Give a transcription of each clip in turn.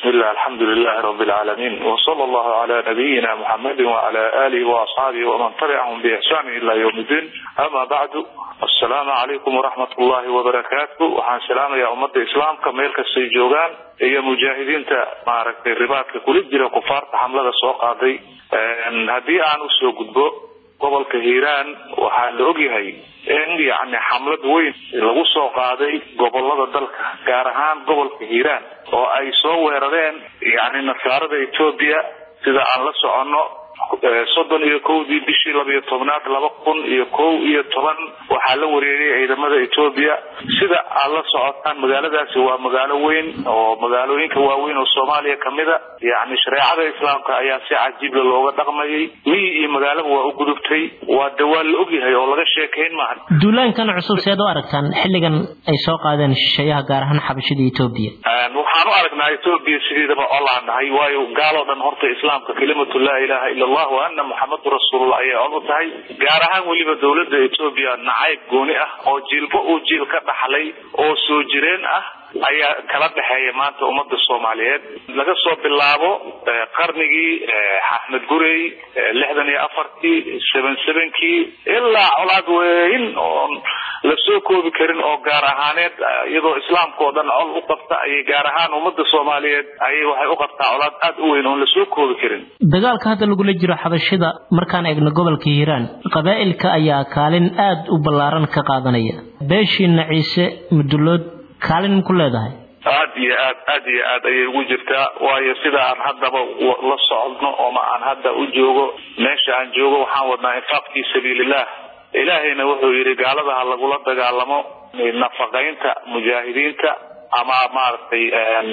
bismillah alxamdulilahi rabi lcaalamiin wsala allahu cala nabiyina muxamedi wacala alihi waasxaabihi waman tabicahum biixsani ila ywm iddiin ama bacdu assalaamu calaykum waraxmat ullahi wabarakaatu waxaan salaamayaa ummadda islaamka meel kastay joogaan iyo mujaahidiinta maaragtay ribaadka kula jira kufaarta xamlada soo qaaday haddii aan usoo gudbo gobolka hiiraan waxaa la ogyahay in yani xamlad weyn lagu soo qaaday gobolada dalka gaar ahaan gobolka hiiraan oo ay soo weerareen yani nasaarada etoobiya sida aan la soconno soddon iyo kowdii bishii labiyo tobnaad laba kun iyo kow iyo toban waxaa la wareegay ciidamada etoobiya sida aad la socotaan magaaladaasi waa magaalo weyn oo magaalooyinka waaweyn oo soomaaliya kamida yani shareecada islaamka ayaa si cajiibla looga dhaqmayay miyi iyo magaalaba waa u gudubtay waa dawaan la ogyahay oo laga sheekayn maaha duulaankan cusub seed u aragtaan xilligan ay soo qaadeen shisheeyaha gaar ahaan xabashida etoobiya waxaan u aragnaa etoobiya sideedaba olaan nahay waayo gaaloo dhan horta islaamka kelimatu laa ilaha ila allah wa ana muxamadu rasuulullah ayay cod u tahay gaar ahaan weliba dowladda etoobiya nacayb gooni ah oo jiilba uu jiil ka dhaxlay oo soo jireen ah ayaa kala dhexeeya maanta ummadda soomaaliyeed laga soo bilaabo qarnigii axmed gurey lixdan iyo afartii seven sevenkii ilaa colaad weyn oon la soo koobi karin oo gaar ahaaneed iyadoo islaamka oo dhan col u qabta ayay gaar ahaan ummadda soomaaliyeed ayay waxay u qabtaa colaad aada u weyn oon la soo koobi karin dagaalka hadda lagula jiro xabashida markaan eegno gobolka hiiraan qabaa'ilka ayaa kaalin aada u ballaaran ka qaadanaya beeshiina ciise mudulood kaalin ku leedahay aad iyo aad aad iyo aad ayay ugu jirtaa waayo sida aan haddaba la socodno ooma aan hadda u joogo meesha aan joogo waxaan wadnaa infaaq fii sabiilillah ilaahayna wuxuu yidhi gaalada ha lagula dagaalamo nafaqaynta mujaahidiinta ama maaragtay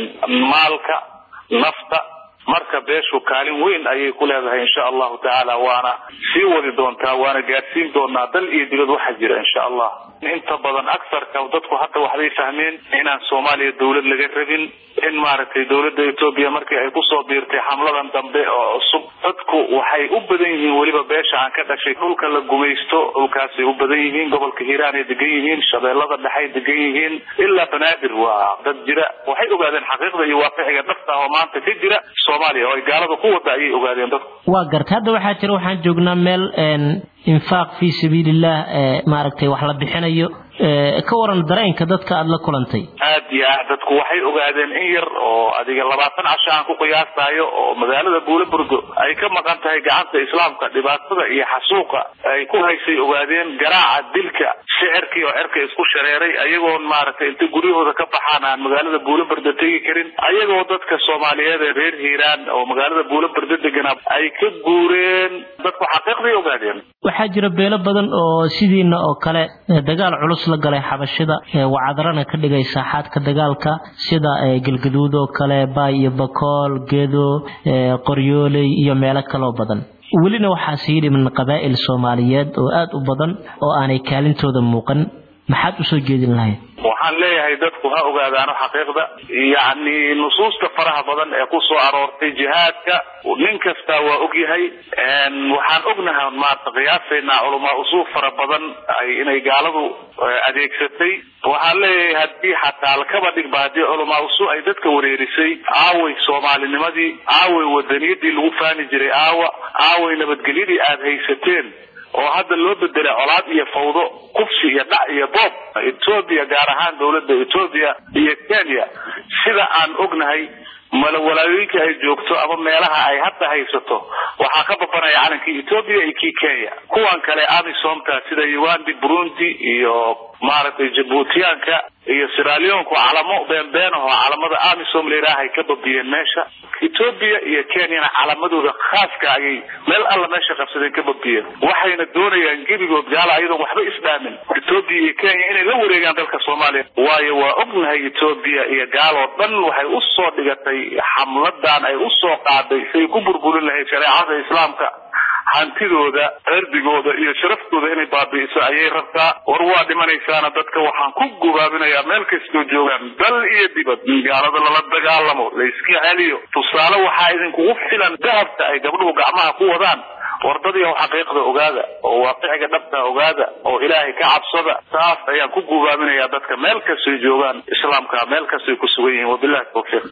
maalka nafta marka beeshu kaalin weyn ayay ku leedahay insha allahu tacaala waana sii wadi doontaa waana gaadsiin doonaa dal iyo dibad waxa jira insha allah inta badan agsarka dadku hadda waxbay fahmeen inaan soomaaliya dawlad laga rabin in maaragtay dawladda etoobiya markii ay kusoo biirtay xamladan dambe oo cusub dadku waxay u badan yihiin weliba beesha aan ka dhashay dhulka la gumaysto dhulkaasay u badan yihiin gobolka hiiraan ay degan yihiin shabeellada dhexay degan yihiin ilaa banaadir waa dad jira waxay ogaadeen xaqiiqda iyo waaqixiga dhabta oo maanta ka jira soomaaliya oo ay gaalada ku wada ayay ogaadeen dadku waa garta hadda waxaa jira waxaan joognaa meel infaaq fii sabiiliillah maaragtay wax la bixinayo ka waran dareenka dadka aada la kulantay aad iyo aad dadku waxay ogaadeen in yar oo adiga labaatan casho aan ku qiyaastayo oo magaalada buulaburgo ay ka maqan tahay gacanta islaamka dhibaatada iyo xasuuqa ay ku haysay ogaadeen garaaca dilka shicirkii oo cerka isku shareeray ayagoon maaragtay inta guryahooda ka baxaan aan magaalada buulaburda tegi karin ayagoo dadka soomaaliyeed ee reer hiiraan oo magaalada buulaburda deganaa ay ka guureen dadku xaqiiqday ogaadeen waxaa jira beelo badan oo sidiina oo kale dagaal culus la galay xabashida wacadarana ka dhigay saaxaadka dagaalka sida galgaduud oo kale baay iyo bakool gedo qoryooley iyo meelo kaloo badan welina waxaa sii dhiman qabaa'il soomaaliyeed oo aada u badan oo aanay kaalintooda muuqan maxaad usoo jeedin lahayd waxaan leeyahay dadku ha ogaadaano xaqiiqda yacni nusuusta faraha badan ee ku soo aroortay jihaadka nin kastaa waa ogyahay waxaan ognahay maarta qiyaasaynaa culamaa usuul fara badan ay inay gaaladu adeegsatay waxaan leeyahay haddii xataa lakaba dhigba haddii culamaa usuul ay dadka wareerisay aaway soomaalinimadii aaway wadaniyadii lagu faani jiray aawa aaway nabadgelyadii aada haysateen oo hadda loo bedelay colaad iyo fawdo kufsi iyo dhac iyo boob etoobiya gaar ahaan dawladda etoobiya iyo kenya sida aan ognahay malawalaayooyinka ay joogto ama meelaha ay hadda haysato waxaa ka babanaya calankii etoobiya iyo kii kenya kuwan kale amisomta sida ugandi burundi iyo maaragtay jabuutiyaanka iyo siralionku calamo beenbeen aho calamada amisom layidhaahay ka babiyeen meesha etoobiya iyo kenyana calamadooda khaaska ayay meel alla meesha qabsadeen ka babiyeen waxayna doonayaan gebigood gaala ayadoon waxba isdhaamin etoobiya iyo kenya inay la wareegaan dalka soomaaliya waayo waa ognahay etoobiya iyo gaaloo dhan waxay usoo dhigatay xamladan ay usoo qaaday siay ku burburin lahayd shareecada islaamka hantidooda cirdigooda iyo sharaftooda inay baabi'iso ayay rabtaa war waa dhimanaysaana dadka waxaan ku gubaabinayaa meel kastoo joogaan dal iyo dibad in gaalada lala dagaalamo layska celiyo tusaale waxaa idinkugu filan dahabka ay gabdhuhu gacmaha ku wadaan wardadiiw xaqiiqda ogaada oo waaqiciga dhabta ogaada oo ilaahay ka cabsada saas ayaan ku gubaabinayaa dadka meel kastay joogaan islaamka meel kastay ku sugan yihiin wabilahi tawfiiq